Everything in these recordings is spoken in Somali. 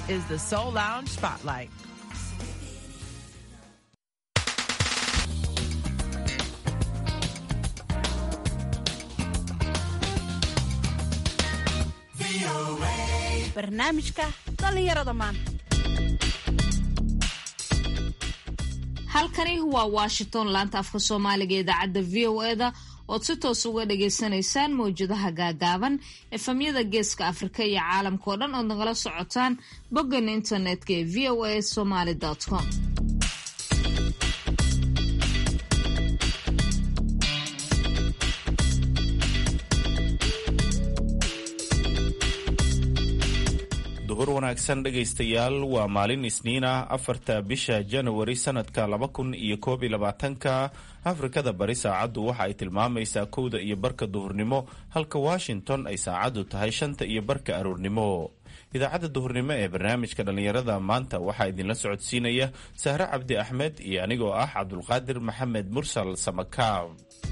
is the Soul Lounge Spotlight. barnaamijka dhallinyarada maanta halkani waa washington laanta afka soomaaliga ee idaacadda v o eda ood si toos uga dhagaysanaysaan mawjadaha gaagaaban efamyada geeska afrika iyo caalamka oo dhan ood nagala socotaan boggan internetka ee v o a somaly com duhur wanaagsan dhegaystayaal waa maalin isniin ah afarta bisha janawari sanadka laba kun iyo koob iyo labaatanka afrikada bari saacaddu waxa ay tilmaamaysaa kowda iyo barka duhurnimo halka washington ay saacaddu tahay shanta iyo barka aroornimo idaacadda duhurnimo ee barnaamijka dhallinyarada maanta waxaa idinla socodsiinaya sahre cabdi axmed iyo anigoo ah cabdulqaadir maxamed mursal samakaab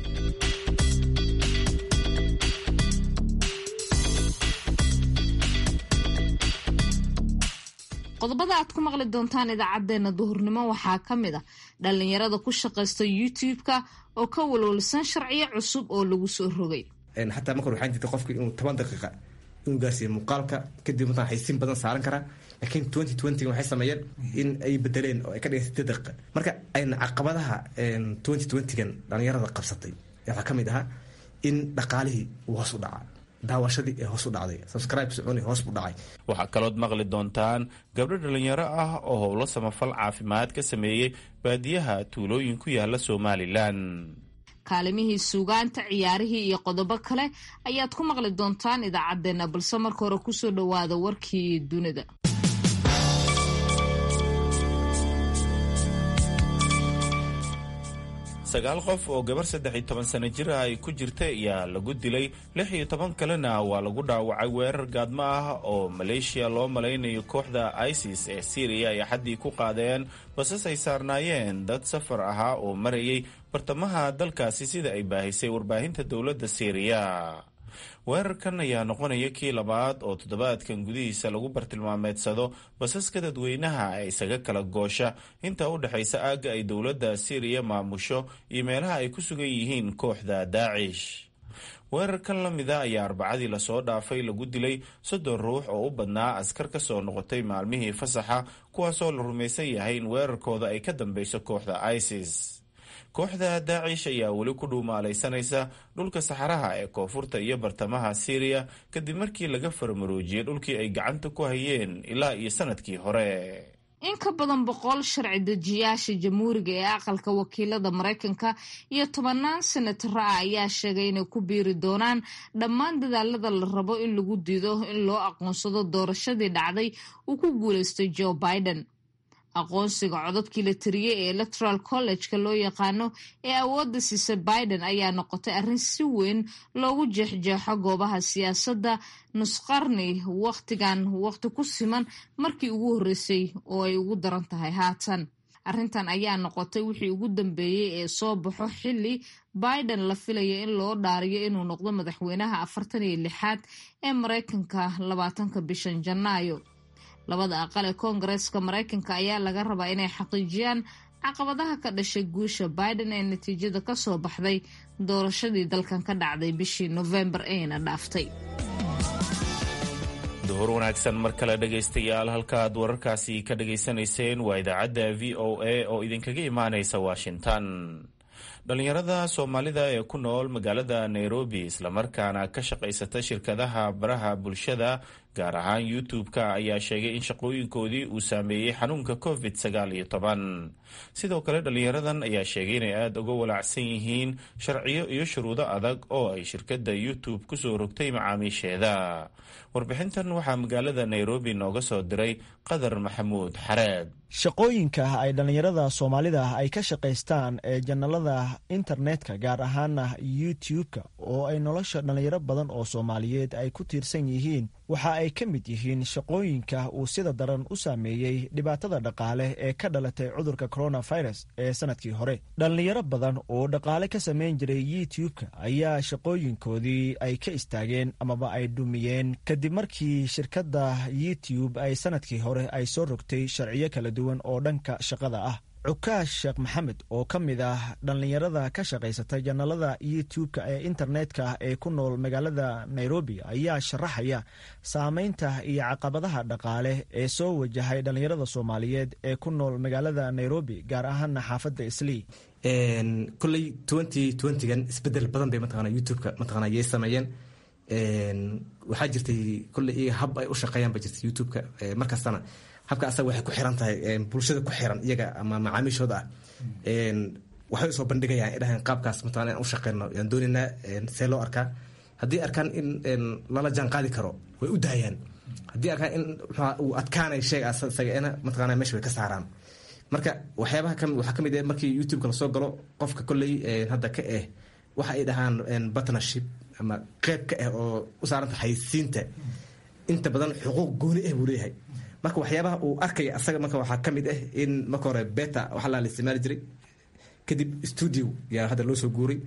qodobada aad ku maqli doontaan idaacadeena duhurnimo waxaa ka mid a dhallinyarada ku shaqaysta youtube-ka oo ka walwalsan sharciyo cusub oo lagu soo rogay xataa marka waxaan jirta qofka inuu toban daqiiqa inuu gaarsiiyo muuqaalka kadib mataan xaysiin badan saaran karaa laakiin twenty twentyga waxay sameeyeen in ay bedeleen oo ay ka dhigeen sideed daqiiqa marka ayna caqabadaha twenty twentygan dhallinyarada qabsatay waxaa ka mid ahaa in dhaqaalihii uu hoos u dhacaa daawashadii ee hoos u dhacday subscribe soconi hoos u dhacay waxaa kalood maqli doontaan gabdho dhallinyaro ah oo howlo samafal caafimaad ka sameeyey baadiyaha tuulooyin ku yaala somalilan kaalimihii suugaanta ciyaarihii iyo qodobo kale ayaad ku maqli doontaan idaacadeena balse marka hore kusoo dhowaada warkii dunida sagaal qof oo gabar saddex iyo toban sano jir ah ay ku jirta ayaa lagu dilay lix iyo toban kalena waa lagu dhaawacay weerar gaadmo ah oo maleeshiya loo malaynayo kooxda isis ee syriya ay xaddii ku qaadeen basas ay saarnaayeen dad safar ahaa oo marayay bartamaha dalkaasi sida ay baahisay warbaahinta dowladda syriya weerarkan ayaa noqonaya kii labaad oo toddobaadkan gudihiisa lagu bartilmaameedsado basaska dadweynaha ee isaga kala goosha inta u dhexaysa aagga ay dowladda syriya maamusho iyo meelaha ay ku sugan yihiin kooxda daacish weerarkan la mida ayaa arbacadii lasoo dhaafay lagu dilay soddon ruux oo u badnaa askar ka soo noqotay maalmihii fasaxa kuwaasoo la rumaysan yahay in weerarkooda ay ka dambeyso kooxda isis kooxda daacish ayaa weli ku dhuumaalaysanaysa dhulka saxaraha ee koonfurta iyo bartamaha syriya kadib markii laga farmaroojiyey dhulkii ay gacanta ku hayeen ilaa iyo sanadkii hore in ka badan boqol sharci dejiyaasha jamhuuriga ee aqalka wakiilada maraykanka iyo tobanaan senatara ah ayaa sheegay inay ku biiri doonaan dhammaan dadaalada la rabo in lagu diido in loo aqoonsado doorashadii dhacday uu ku guuleystay joe biden aqoonsiga codadkii la tiriyey ee electoral college-ka loo yaqaano ee awoodda siisa biden ayaa noqotay arrin si weyn loogu jeexjeexo goobaha siyaasadda nusqarni wakhtigan wakhti ku siman markii ugu horreysay oo ay ugu daran tahay haatan arrintan ayaa noqotay wixii ugu dambeeyey ee soo baxo xilli biden la filaya in loo dhaariyo inuu noqdo madaxweynaha afartan iyo lixaad ee maraykanka labaatanka bishan janaayo labada aqal ee koongareeska maraykanka ayaa laga rabaa inay xaqiijiyaan caqabadaha ka dhashay guusha biden ee natiijada ka soo baxday doorashadii dalkan ka dhacday bishii nofembar eena dhaaftay duhur wanaagsan mar kale dhegaystayaal halkaaad wararkaasi ka dhagaysanayseen waa idaacadda v o a oo idinkaga imaanaysa washington dhallinyarada soomaalida ee ku nool magaalada nairobi islamarkaana ka shaqaysata shirkadaha baraha bulshada gaar ahaan youtube-ka ayaa sheegay in shaqooyinkoodii uu saameeyey xanuunka covid sagaal iyo toban sidoo kale dhallinyaradan ayaa sheegay inay aada uga walaacsan yihiin sharciyo iyo shuruudo adag oo ay shirkadda youtube kusoo rogtay macaamiisheeda warbixintan waxaa magaalada nairobi nooga soo diray qadar maxamuud xareed shaqooyinka ay dhallinyarada soomaalida ay ka shaqaystaan ee janalada internetka gaar ahaana youtube-ka oo ay nolosha dhallinyaro badan oo soomaaliyeed ay ku tiirsan yihiin waxa ay ay ka mid yihiin shaqooyinka uu sida daran u saameeyey dhibaatada dhaqaale ee ka dhalatay cudurka coronavirus ee sanadkii hore dhallinyaro badan oo dhaqaale ka samayn jiray youtube-ka ayaa shaqooyinkoodii ay ka istaageen amaba ay dhumiyeen kadib markii shirkadda youtube ay sanadkii hore ay soo rogtay sharciyo kala duwan oo dhanka shaqada ah cukaash sheekh maxamed oo ka mid ah dhallinyarada ka shaqaysata janalada youtube-ka ee internetka ee ku nool magaalada nairobi ayaa sharaxaya saameynta iyo caqabadaha dhaqaale ee soo wajahay dhallinyarada soomaaliyeed ee ku nool magaalada nairobi gaar ahaana xaafadda islii kolley twenty twentygan isbedel badan bay mataqana youtube-ka mataqana yay sameeyeen waxaa jirtay kolley iyaga hab ay u shaqeeyaan ba jirtay youtube-ka markastana habka asaga waxay ku xiran tahay bulshada ku xiran iyaga ama macaamiishooda ah waxay usoo bandhigayaan ay dhahaan qaabkaas mataqana inaan u shaqeyno yaan doonaynaa see loo arkaa haddii arkaan in lala jaan qaadi karo way u daayaan haddii arkaan in uu adkaanay sheega asagana mataqana meesha way ka saaraan marka waxyaabaha kami waxaa ka mid ah markii youtube-ka lasoo galo qofka kolley hadda ka eh waxa ay dhahaan partnership ama qeyb ka ah oo u saaranta xaysiinta inta badan xuquuq gooni ah buu leeyahay marka waxyaabaha uu arkaya asaga marka waxaa ka mid ah in marka hore beta waxa la isticmaali jiray kadib studio yaa hadda loo soo guuray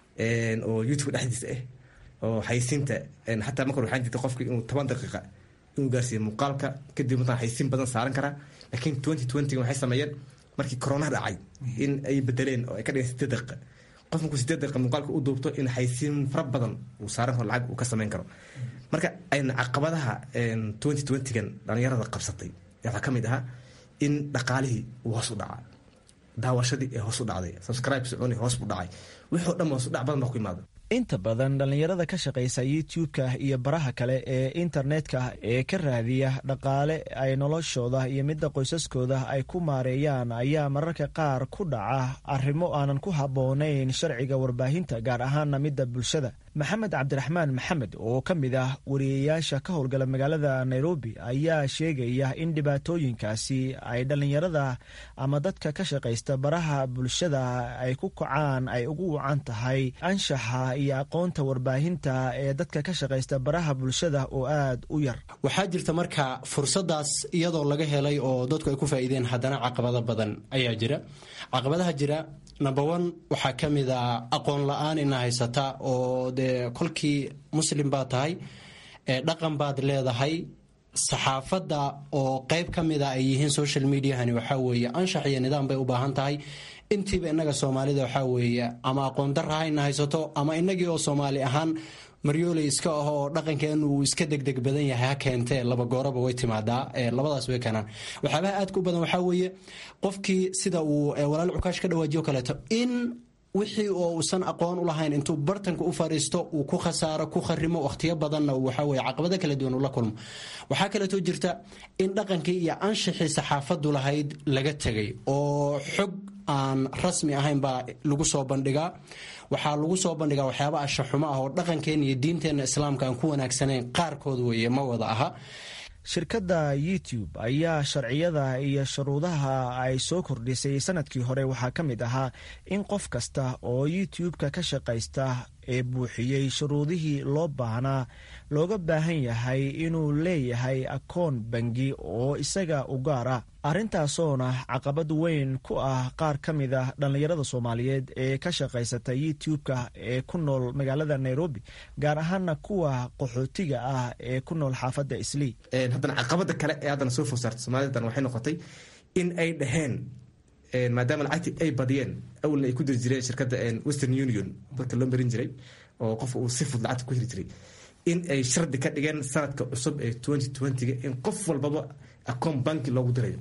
oo youtube dhexdiisa ah oo xaysiinta xataa marka hore waxaan jirta qofki inuu toban daqiiqa inuu gaarsiiyo muuqaalka kadib mataa xaysiin badan saaran karaa laakiin twenty twentyga waxay sameeyeen markii corona dhacay in ay bedeleen oo ay ka dhigeen sideed daqiiqa qof markuu sideed daqiiqa muuqaalka u duubto in xaysiin fara badan uu saaran karo lacag uu ka samayn karo marka ayna caqabadaha twenty twentygan dhalinyarada qabsatay waxaa ka mid ahaa in dhaqaalihii uu hoos u dhacaa daawashadii ee hoos u dhacday subscribe soconi hoos u dhacay wixii o dhan hoos u dhac badan baa ku imaada inta badan dhallinyarada ka shaqaysa youtube-ka iyo baraha kale ee internetka ee ka raadiya dhaqaale ay noloshooda iyo midda qoysaskooda ay ku maareeyaan ayaa mararka qaar ku dhaca arrimo aanan ku habboonayn sharciga warbaahinta gaar ahaana midda bulshada maxamed cabdiraxmaan maxamed oo ka mid ah wariyayaasha ka howlgala magaalada nairobi ayaa sheegaya in dhibaatooyinkaasi ay dhallinyarada ama dadka ka shaqaysta baraha bulshada ay ku kacaan ay ugu wacan tahay anshaxa iyo aqoonta warbaahinta ee dadka ka shaqaysta baraha bulshada oo aad u yar waxaa jirta marka fursadaas iyadoo laga helay oo dadku ay ku faa'iideen haddana caqabado badan ayaa jira caqabadaha jira number one waxaa ka mid a aqoon la-aan ina haysata oo dee kolkii muslim baad tahay dhaqan baad leedahay saxaafadda oo qeyb ka mid a ay yihiin social mediahani waxaa weeye anshax iyo nidaam bay u baahan tahay intiiba innaga soomaalida waxaa weeye ama aqoon darra hayna haysato ama innagii oo soomaali ahaan maryooley iska ah oo dhaqankeenu uu iska degdeg badan yahay ha keentee laba gooraba way timaadaa labadaas way keenaan waxyaabaha aadka u badan waxaa weeye qofkii sida uu walaal cukaash ka dhawaajiyo kaleeto in wixii oo uusan aqoon u lahayn intuu bartanka u fariisto uu ku khasaaro ku kharimo wakhtiyo badanna waxaweye caqabado kala duwan ula kulmo waxaa kaleetoo jirta in dhaqankii iyo anshixii saxaafadu lahayd laga tegay oo xog aan rasmi ahayn baa lagu soo bandhigaa waxaa lagu soo bandhigaa waxyaaba ashaxumo ah oo dhaqankeenna iyo diinteenna islaamka aan ku wanaagsanayn qaarkood weeye ma wada aha shirkadda youtube ayaa sharciyada iyo shuruudaha ay soo kordhisay sanadkii hore waxaa ka mid ahaa in qof kasta oo youtube-ka ka shaqaysta ee buuxiyey shuruudihii loo baahnaa looga baahan yahay inuu leeyahay akoon bangi oo isaga u gaara arintaasoona caqabad weyn ku ah qaar ka mid ah dhallinyarada soomaaliyeed ee ka shaqaysata youtube-ka ee ku nool magaalada nairobi gaar ahaana kuwa qaxootiga ah ee ku nool xaafadda islii haddana caqabada kale ee haddana soo food saartay soomalidan waxay noqotay in ay dhaheen maadaama lacagtii ay badiyeen awalna ay ku diri jireen shirkadda western union dadka loo marin jiray oo qofka uu si fud lacagta ku heli jiray in ay shardi ka dhigeen sanadka cusub ee twenty twentyga in qof walbaba akoon banki loogu dirayo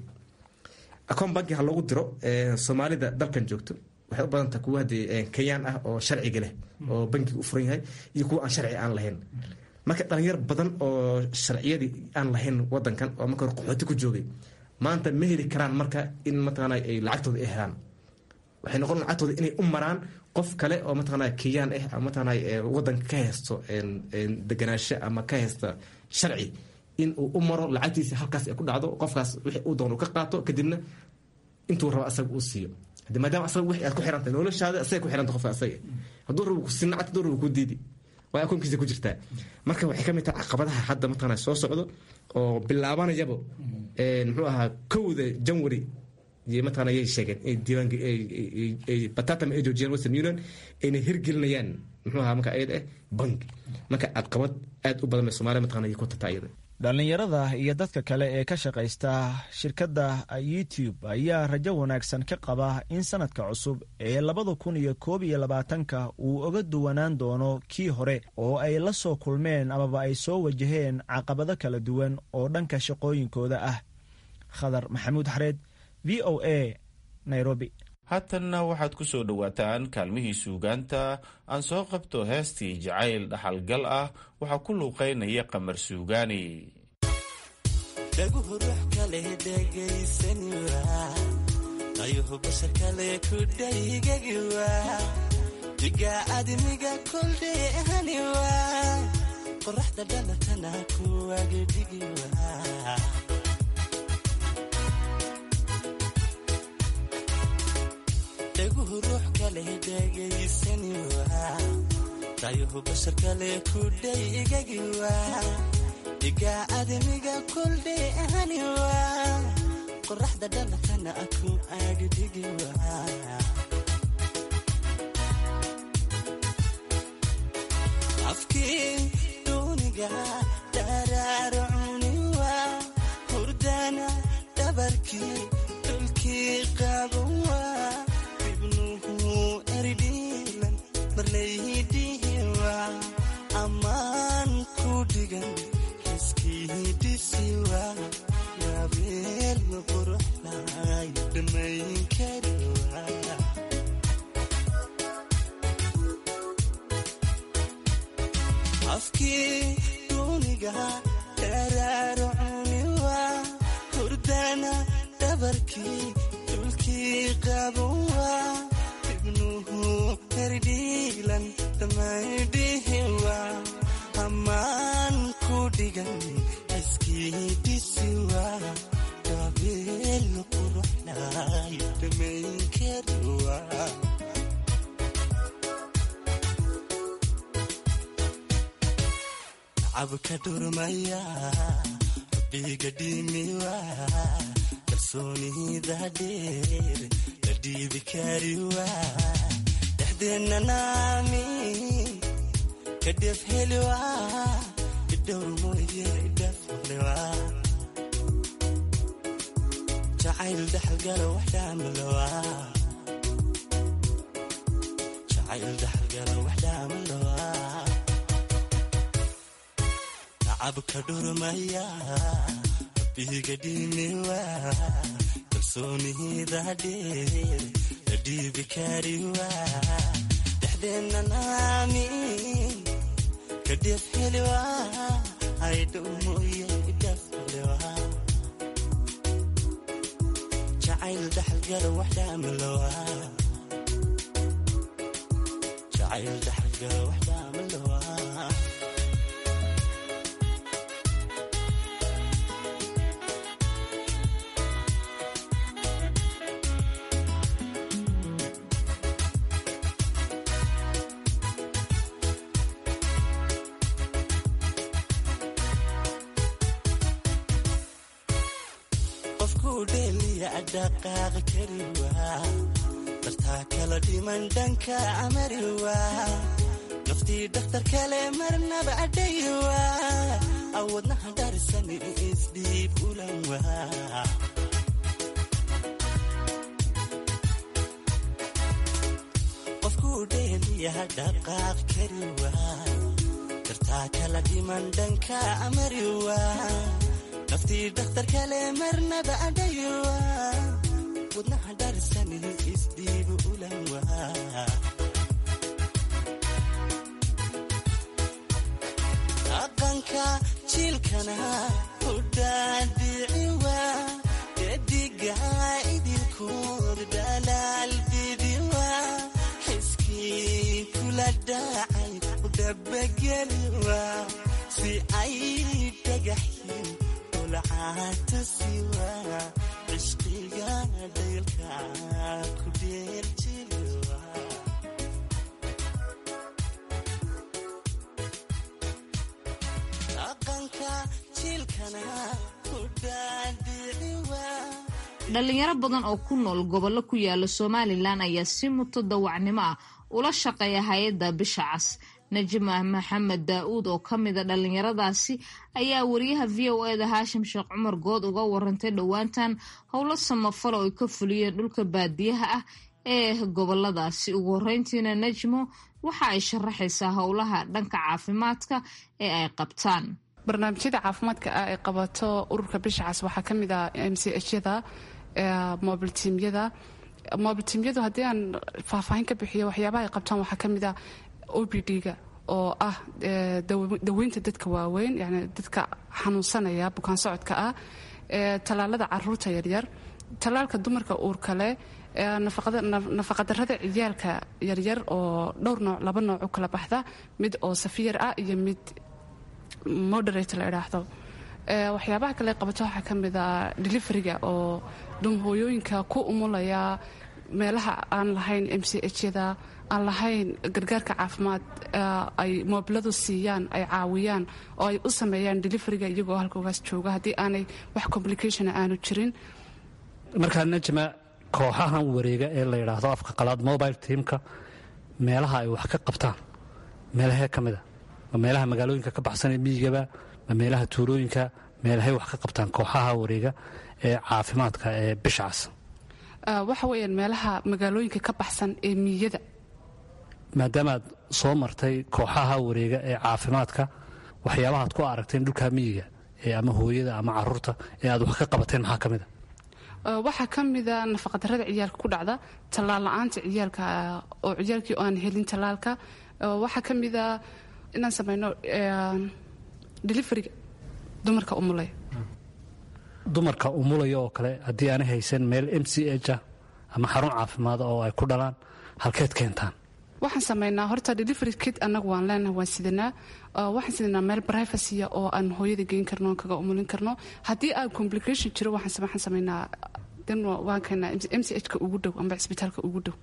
akoon banki ha loogu diro soomaalida dalkan joogto waxay u badanta kuwa hadee kenyaan ah oo sharciga leh oo bankiga u furan yahay iyo kuwa aan sharci aan lahayn marka dhalinyar badan oo sharciyadii aan lahayn wadankan oo marka hore qaxooti ku joogay maanta ma heli karaan marka in mataqaana ay lacagtooda ay helaan waxay noqon lacagtooda inay u maraan qof kale oo mataqaana kenyaan ah ama mataqaana wadanka ka haysto deganaansho ama ka haysta sharci in uu u maro lacagtiisa halkaas ay ku dhacdo qofkaas wixii uu doon uu ka qaato kadibna intuu rabo asaga uu siiyo hadi maadaama asaga wixii aad ku xirantay noloshaada asagay ku xiranta qofka asaga hadduu rabo ku sinacad hadduu rabo ku diidi waa akoonkiisa ku jirtaa marka waxay ka mid tahay caqabadaha hadda mataqaana soo socdo oo bilaabanayaba muxuu ahaa kowda janwari iyo mataqaana yay sheegeen ay diiwaan batatam ay joojiyeen western union ayna hirgelinayaan muxuu ahaa marka ayad eh bank marka caqabad aad u badan bay soomaaliya mataqana ku tataa iyada dhallinyarada iyo dadka kale ee ka shaqaysta shirkadda youtube ayaa rajo wanaagsan ka qaba in sanadka cusub ee labada kun iyo koob iyo labaatanka uu oga duwanaan doono kii hore oo ay la soo kulmeen amaba ay soo wajaheen caqabado kala duwan oo dhanka shaqooyinkooda ah khadar maxamuud xareed v o a nairobi haatanna waxaad ku soo dhowaataan kaalmihii suugaanta aan soo qabto heestii jacayl dhaxalgal ah waxaa ku luuqaynaya qamar suugaani dhaguhu ruux kale dhegaysaniwa ayuhu bashar kale ku dhaygagiwa diga admiga koldheehaniwa qoraxda dhalatana kuwagedhigiwa dhaguhu ruux kale dhegaysaniwa dayuhu bashar kale ku dhaygagiwa diga admiga koldheehaniwa qoraxda dhalatana ku agdhigiwa afkii duuniga daraarcuniwa hurdana dhabarkii dhulkii qabawa ibnuhu erdhiilan marlaydihiwa ammaan ku dhigan xiskiidisiwa gabeel quruxlay dhammayn kariwa afkii duuniga daraarcuniwa hurdana dhabarkii dhulkii qabawa ibnuhu herdhiilan dhammaydhihiwa ammaan ku dhigan iskiidisiwa gabeel quruxlay dhammayn kariwa cabka dhurmaya biga dhimiwa kalsoonida dheer la dhiibi kariwa dhexdeenna naami kadhef heliwa idhowr mooye idhaflewa jacayl dhaxalgala waxdhaamalowa jacayl dhaxalgala waxdhaamalowa cabka dhurmaya biga dhimiwa kalsoonida dheer la dhiibi kariwa dhexdeenna naami kadhef heliwa aydhow mooye idhaflewa jacayl dhaxalgala waxdhaamalowa jacayl dhaxalgala waxdhaamalowa dhaqaaqi kariwa dartaa kala dhiman dhanka amariwa naftii dhakhtar kale marnaba adhayiwa awadnaha dharisan isdhiib ulanwa qofkuu dheeliyaha dhaqaaq kariwa dartaa kala dhiman dhanka amariwa naftii dhakhtar kale marnaba adhayiwa wadnaha dharisan isdhiibu ulanwa dhaqanka jiilkana udhaadhiciwa dediga idilkood dhalaal bidiwa xiskii kula dhacay udhabageliwa si ay dhagaxyin ulcaatasiwa cishqiga dhaylka ku dheerjiliwa jilkana ku dhaadhici waa dhalinyaro badan oo ku nool gobollo ku yaala somalilan ayaa si mutadawacnimo ah ula shaqeeya hay-adda bisha cas najma maxamed daa-uud oo ka mida dhalinyaradaasi ayaa wariyaha v o eda haashim sheekh cumar good uga warantay dhowaantan howlo samafalo ay ka fuliyeen dhulka baadiyaha ah ee goboladaasi ugu horeyntiina najmo waxa ay sharaxaysaa howlaha dhanka caafimaadka ee ay qabtaan barnaamijyada caafimaadka ah ay qabato ururka bisha cas waxaa ka mid ah m c hyada mobiltimyada mobiltimyadu haddii aan faahfaahin ka bixiyo waxyaabaha ay qabtaan waxaa ka mid ah o b d-ga oo ah daweynta dadka waaweyn yani dadka xanuunsanaya bukaan socodka ah tallaalada caruurta yaryar tallaalka dumarka uurkale nafaqadarada ciyaalka yaryar oo dhowr nooc laba nooc u kala baxda mid oo safiyar ah iyo mid moderate la idhaahdo waxyaabaha kale qabato waxaa ka mid a deliveriga oo dhumhooyooyinka ku umulaya meelaha aan lahayn m c hyada aan lahayn gargaarka caafimaad ay moobiladu siiyaan ay caawiyaan oo ay u sameeyaan deliveriga iyagoo halkoogaas jooga haddii aanay wax complication aanu jirin markaa najma kooxahan wareega ee la yidhaahdo afka qalaad mobile teamka meelaha ay wax ka qabtaan meelahee ka mida ma meelaha magaalooyinka ka baxsanee miyigaba ma meelaha tuulooyinka meelahay wax ka qabtaan kooxaha wareega ee caafimaadka ee bishacas waxa weeyaan meelaha magaalooyinka ka baxsan ee miyada maadaamaad soo martay kooxaha wareega ee caafimaadka waxyaabahaad ku aragteen dhulka miyiga ee ama hooyada ama caruurta ee aad wax ka qabateen maxaa ka mid a waxaa ka mida nafaqadarada ciyaalka ku dhacda tallaal la-aanta ciyaalka oo ciyaalkii aan helin tallaalka waxaa ka mida inaan samayno deliveriga dumarka umulaya dumarka umulaya oo kale haddii aanay haysan meel m c h ah ama xarun caafimaad oo ay ku dhalaan halkeed keentaan waxaan samaynaa horta delivery kit annagu waan leenahay waan sidanaa waxaan sidanaa meel privacia oo aan hooyada geyn karno kaga umulin karno haddii aan complication jiro waxaan samaynaa waan keenaa m c h ka ugu dhow amba cisbitaalka ugu dhow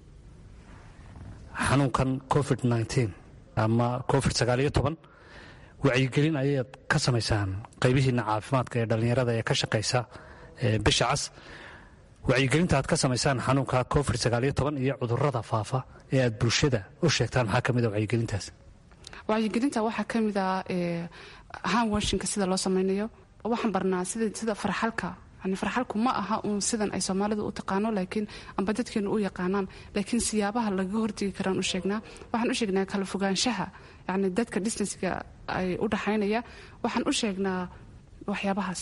xanuunkan covid nteen ama covid sagaaliyo toban wacyigelin ayaad ka samaysaan qaybihiina caafimaadka ee dhallinyarada ee ka shaqaysa bisha cas wacyigelinta aad ka samaysaan xanuunka covid sagaaliyo toban iyo cudurada faafa ee aad bulshada u sheegtaan maxaa ka mid a wacyigelintaas wacyigelinta waxaa ka mid ah hanwashinka sida loo samaynayo waxaan barnaa sida farxalka yani farxalku ma aha uun sidan ay soomaalidu u taqaano laakiin amba dadkeenu u yaqaanaan laakiin siyaabaha laga hortegi karaan u sheegnaa waxaan u sheegnaa kala fogaanshaha yani dadka distancega ay u dhaxaynaya waxaan u sheegnaa waxyaabahaas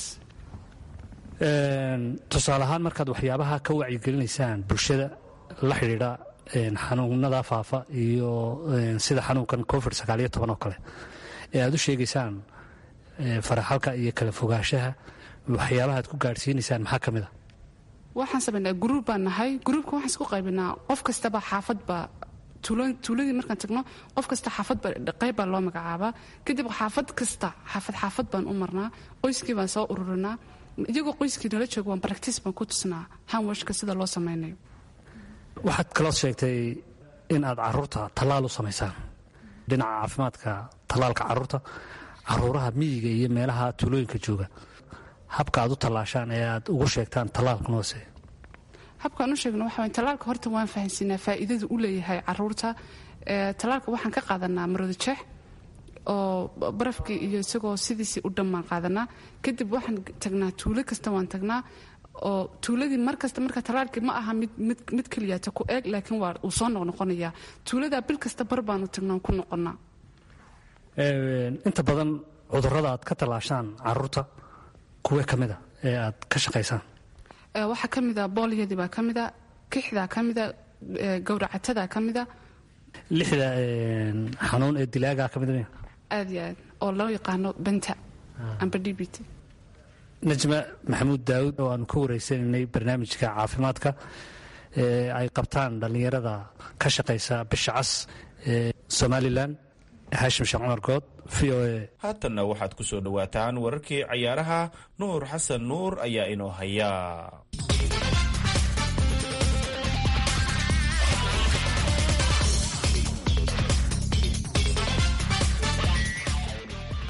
tusaale ahaan markaad waxyaabaha ka wacyigelinaysaan bulshada la xidhiidha xanuunada faafa iyo sida xanuunkan covid sagaaliyo toban oo kale ee aad u sheegaysaan faraxalka iyo kala fogaanshaha waxyaabaha aad ku gaadhsiinaysaan maxaa ka mid a waxaan samaynaa gruub baan nahay gruubka waxaan isku qaybinaa qof kastaba xaafadba tuuladii markaan tagno qof kasta xaafadba qayb baa loo magacaabaa kadib xaafad kasta xaafad xaafad baan u marnaa qoyskii baan soo ururinaa iyagoo qoyskii nala joogo waan baractiis baan ku tusnaa hanwashka sida loo samaynayo waxaad kaloo sheegtay in aad caruurta tallaal u samaysaan dhinaca caafimaadka tallaalka caruurta caruuraha miyiga iyo meelaha tuulooyinka jooga habka aad u tallaashaan ee aad ugu sheegtaan tallaalkan hoose habkaan u sheegno waxa tallaalka horta waan fahansiinaa faa'iidadu u leeyahay caruurta tallaalka waxaan ka qaadanaa marooda jeex oo barafkii iyo isagoo sidiisii u dhammaan qaadanaa kadib waxaan tagnaa tuulo kasta waan tagnaa oo tuuladii markasta marka tallaalkii ma aha mid keliyaata ku eeg laakiin waa uu soo noqnoqonayaa tuuladaa bil kasta bar baanu tagnaa ku noqonnaa inta badan cudurrada aad ka tallaashaan caruurta kuwee ka mida ee aad ka shaqaysaan waxaa ka mida boolyadii baa ka mida kixdaa ka mida gowracatada ka mida lixda xanuun ee dilaagaa ka mida aad iyo aad oo loo yaqaano benta amba d b t najma maxamuud daawud oo aanu ka wareysanaynay barnaamijka caafimaadka ee ay qabtaan dhallinyarada ka shaqaysa bisha cas ee somalilan haashim sheekh cumar good v o a haatanna waxaad ku soo dhowaataan wararkii cayaaraha nuur xasan nuur ayaa inoo haya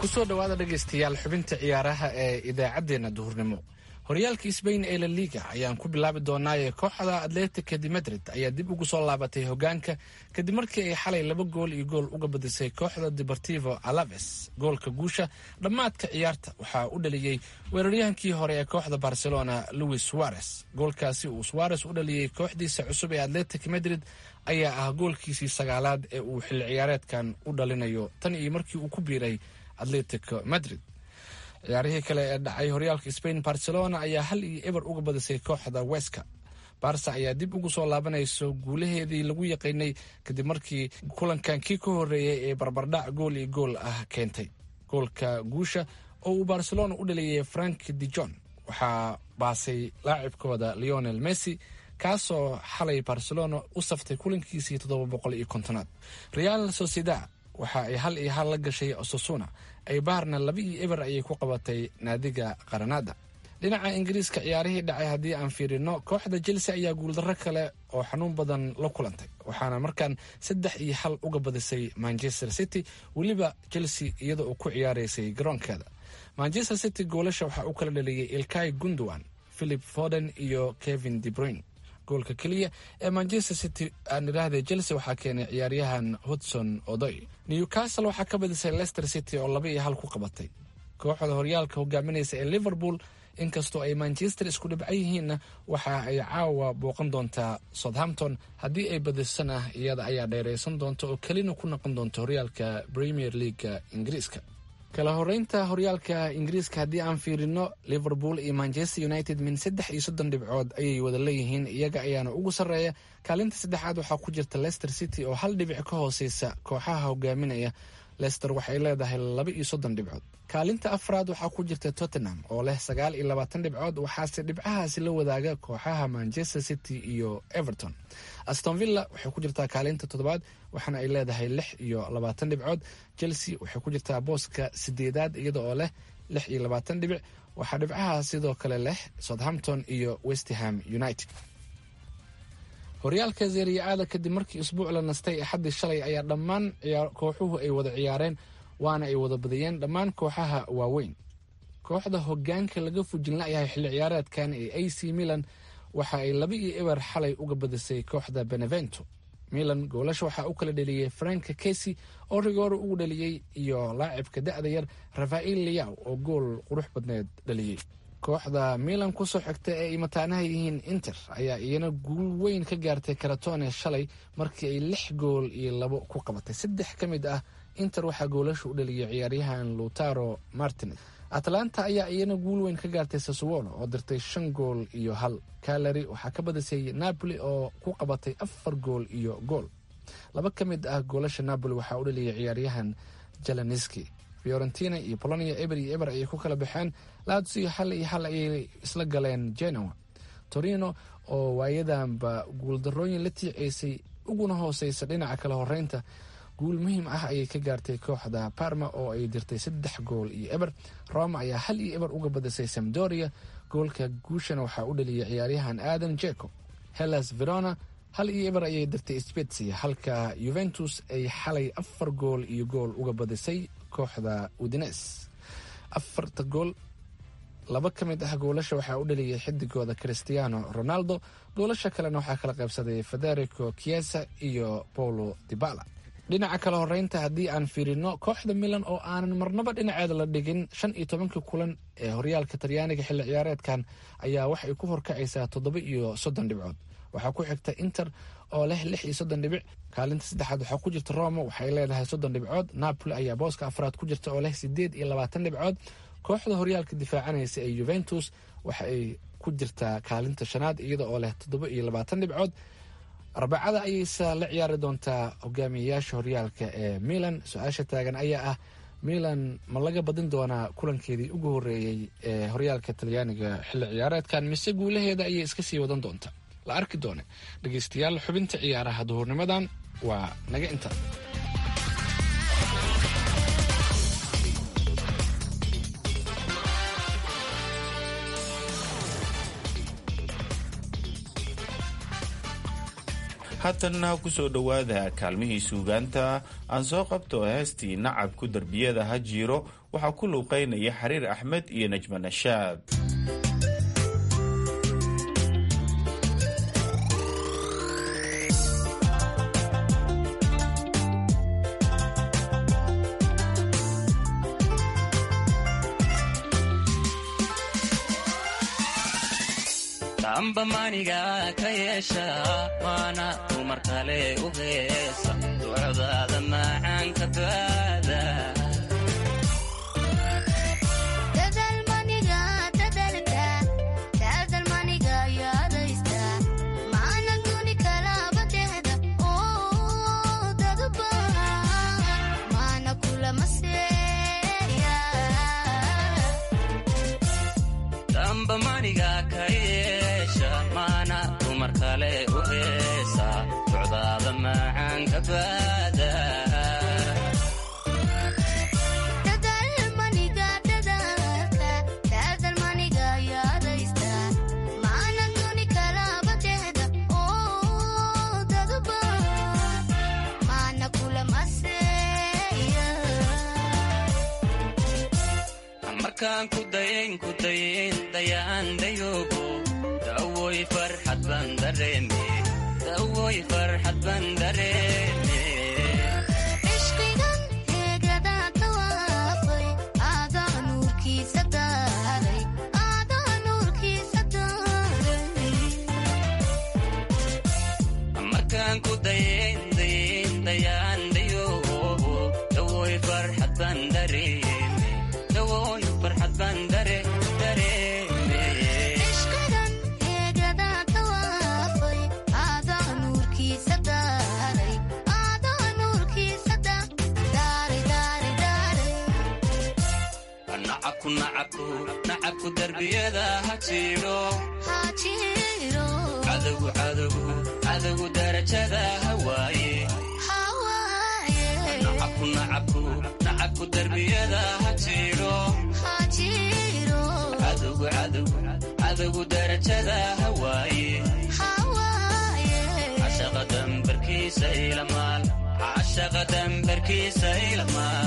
kusoo dhowaada dhegaystayaal xubinta ciyaaraha ee idaacaddeenna duhurnimo horyaalka sbain ee la liga ayaan ku bilaabi doonaaye kooxda atletica de madrid ayaa dib ugu soo laabatay hogaanka kadib markii ay xalay laba gool iyo gool uga badisay kooxda deportivo alaves goolka guusha dhammaadka ciyaarta waxaa u dhaliyey weeraryahankii hore ee kooxda barcelona louis suarez goolkaasi uu suarez u dhaliyey kooxdiisa cusub ee atletic madrid ayaa ah goolkiisii sagaalaad ee uu xilli ciyaareedkan u dhalinayo tan iyo markii uu ku biiray atletico madrid ciyaarihii kale ee dhacay horyaalka spain barcelona ayaa hal iyo eber uga badisay kooxda weska barsa ayaa dib ugu soo laabanayso guulaheedii lagu yaqiinay kadib markii kulankan kii ka horeeyey ee barbardhac gool iyo gool ah keentay goolka guusha oo uu barcelona u dhaliyay frank de jon waxaa baasay laacibkooda leonel messi kaasoo xalay barcelona u saftay kulankiisii toddoba boqol iyo kontonaad real sociedad waxa ay hal iyo hal la gashay osasuna ay baarna laba iyo eber ayay ku qabatay naadiga qaranada dhinaca ingiriiska ciyaarihii dhacay haddii aan fiirino kooxda chelsea ayaa guuldarro kale oo xanuun badan la kulantay waxaana markaan saddex iyo hal uga badisay manchester city weliba chelsea iyada oo ku ciyaaraysay garoonkeeda manchester city goolasha waxaa u kala dhaliyey ilkai gundowan philip foden iyo kevin debruin goolka keliya ee manchester city aan idhaahday chelsea waxaa keenay ciyaaryahan hodson odoy newcastle waxaa ka badisay leicester city oo laba iyo hal ku qabatay kooxda horyaalka hogaaminaysa ee liverpool inkastoo ay manchester isku dhibcan yihiinna waxa ay caawa booqan doontaa southampton haddii ay badisana iyada ayaa dheeraysan doonta oo kelina ku noqon doonta horyaalka premier leaga ingiriiska kala horeynta horyaalka ingiriiska haddii aan fiirino liverpool iyo manchester united min saddex iyo soddon dhibcood ayay wada leeyihiin iyaga ayaana ugu sarreeya kaalinta saddexaad waxaa ku jirta leicester city oo hal dhibic ka hooseysa kooxaha hogaaminaya leicester waxay leedahay laba iyo soddon dhibcood kaalinta afraad waxaa ku jirta tottenham oo leh sagaal iyo labaatan dhibcood waxaase dhibcahaasi la wadaaga kooxaha manchester city iyo everton aston villa waxay ku jirtaa kaalinta toddobaad waxaana ay leedahay lix iyo labaatan dhibcood chelsea waxay ku jirtaa booska sideedaad iyada oo leh lix iyo labaatan dhibic waxaa dhibcaha sidoo kale leh southampton iyo westham united horyaalka zeeriya-aada kadib markii isbuuc la nastay axaddii shalay ayaa dhammaan kooxuhu ay wada ciyaareen waana ay wada badiyeen dhammaan kooxaha waaweyn kooxda hogaanka laga fujin layahay xilli ciyaareedkan ee a c milan waxa ay laba iyo eber xalay uga badisay kooxda benevento milan goolasha waxaa u kala dheliyey frank kesi oo rigooro ugu dhaliyey iyo laacibka da-da yar rafael liyaw oo gool qurux badneed dhaliyey kooxda milan kusoo xigta ee ay mataanaha yihiin inter ayaa iyana guul weyn ka gaartay karatone shalay markii ay lix gool iyo labo ku qabatay saddex ka mid ah inter waxaa goolasha u dhaliyay ciyaaryahan lutaro martinez atlanta ayaa iyana guul weyn ka gaartay saswolo oo dirtay shan gool iyo hal kalari waxaa ka badisay napoli oo ku qabatay afar gool iyo gool laba ka mid ah goolasha napoli waxaa u dhaliyay ciyaaryahan jalaniski fiorentina iyo polonia eber iyo eber ayay ku kala baxeen latsio hal iyo hal ayay isla galeen genoa torino oo waayadanba guuldarooyin la tiiceysay uguna hooseysa dhinaca kala horeynta guul muhiim ah ayay ka gaartay kooxda parma oo ay dirtay saddex gool iyo eber roma ayaa hal iyo eber uga badisay samdoria goolka guushana waxaa u dhaliyay ciyaaryahan adam jeco hellas verona hal iyo eber ayay dirtay spetsia halka yuventus ay xalay afar gool iyo gool uga badisay kooxda udines afarta gool laba ka mid ah goolasha waxaa u dhaliyay xidigooda christiano ronaldo goolasha kalena waxaa kala qaybsaday federico chiesa iyo paulo dibala dhinaca kale horeynta haddii aan fiirino kooxda milan oo aanan marnaba dhinaceeda la dhigin shan iyo tobankii kulan ee horyaalka talyaaniga xilli ciyaareedkan ayaa waxay ku horkacaysaa toddoba iyo soddon dhibcood waxaa ku xigta inter oo leh lix iyo soddon dhibic kaalinta saddexaad waxaa ku jirta roma waxay leedahay soddon dhibcood napoli ayaa booska afraad ku jirta oo leh sideed iyo labaatan dhibcood kooxda horyaalka difaacanaysa ee yuventus waxa ay ku jirtaa kaalinta shanaad iyada oo leh toddoba iyo labaatan dhibcood arbacada ayayse la ciyaari doontaa hogaamiyeyaasha horyaalka ee milan su-aasha taagan ayaa ah milan ma laga badin doonaa kulankeedii ugu horeeyey ee horyaalka talyaaniga xilli ciyaareedkan mise guulaheeda ayay iska sii wadan doontaa la arki doone dhegeystayaal xubinta ciyaaraha duhurnimadan waa naga inta haatanna ku soo dhowaada kaalmihii suugaanta aan soo qabto heestii nacabku derbiyada ha jiiro waxaa ku luuqaynaya xariir axmed iyo najma nashaad amba maniga ka yeesha waana dumar kale u heesa ducdaada macaanka baada amba maniga ka yeesha maana dumar kale u heesa ducdaada macaanka baada markaan ku dayayn ku dayayn dayaan dayoogo dawoy farxad baan dareeme dawoy farxad baan dareeme markaan ku dayayn dayayn dayaan dayoogo dawoy farxad baan dareeme dawoy farxad baan dare dareeme nacabku nacabku nacabku darbiyada ha jiro cadowgu cadowgu cadowgu darajada hawaaye nacabku nacabku nacabku darbiyada ha jiro cadowgu cadowgu cadowgu darajada hawaaye cashaqa dambarkiisa ilamaal cashaqa dambarkiisa ilamaal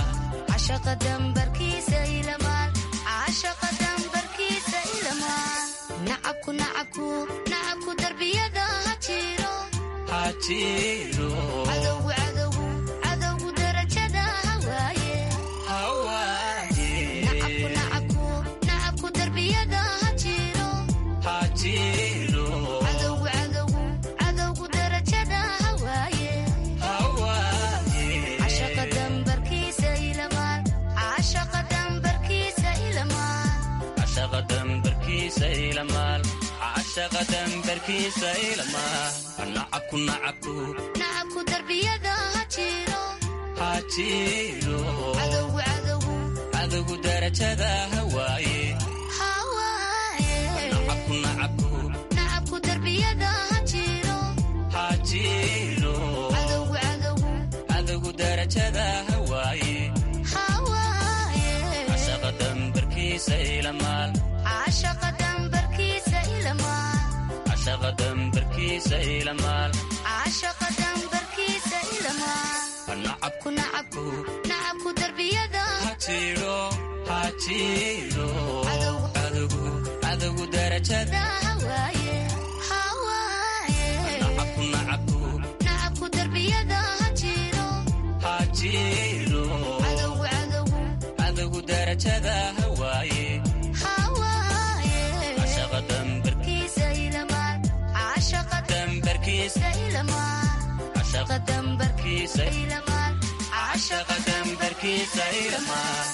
nacabku darbiyada ha jiro ha jiro cadowgu darajada hawaaye hawaaye nacabku darbiyada ha jiro ha jiro cadowgu darajada hawaaye hawaaye cashaqa dambarkiisa ilamaal cashaqa dambarkiisa ilamaal cashaqa dambarkiisa ilamaal cashaqa dambarkiisa ilamaal nacabku nacabku nacabku darbiyada ha jiro ha jiro cadowgu cadowgu darajada hawaaye hawaaye nacabku nacabku nacabku darbiyada ha jiro ha jiro cadowgu darajada hawaaye hawaaye cashaqa dambarkiisa ilamaal cashaqa dambarkiisa ilamaal cashaqa dambarkiisa ilamaal cashaqa dambarkiisa ilamaal nacabku nacabku nacabku darbiyada ha jiro ha jiro cadowgu cadowgu darajada hawaaye hawaaye nacabku nacabku nacabku darbiyada ha jiro ha jiro cadowgu darajada hawaaye hawaaye cashaqa dambar kiisa ilamaal cashaqa dambarkiisa ilamaal cashaqa dambarkiisa ilamaal cashaqa dambarkiisa ilamaal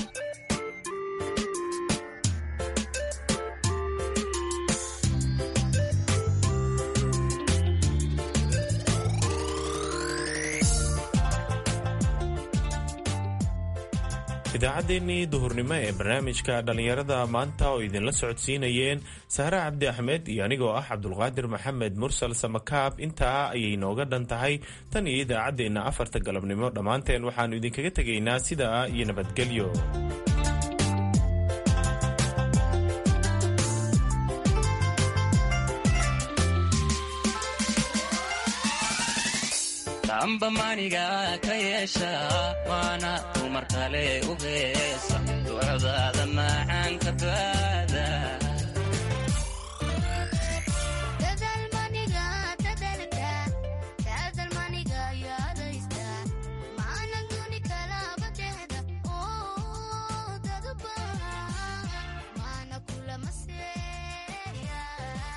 idaacaddeenii duhurnimo ee barnaamijka dhallinyarada maanta oo idinla socodsiinayeen sahre cabdi axmed iyo anigoo ah cabdulqaadir maxamed mursal samakaab intaa ayay nooga dhan tahay tan iyo idaacaddeenna afarta galabnimo dhammaanteen waxaannu idinkaga tegaynaa sidaa iyo nabadgelyo amba maniga ka yeesha waana dumar kale u heesa ducdaada macaanka baada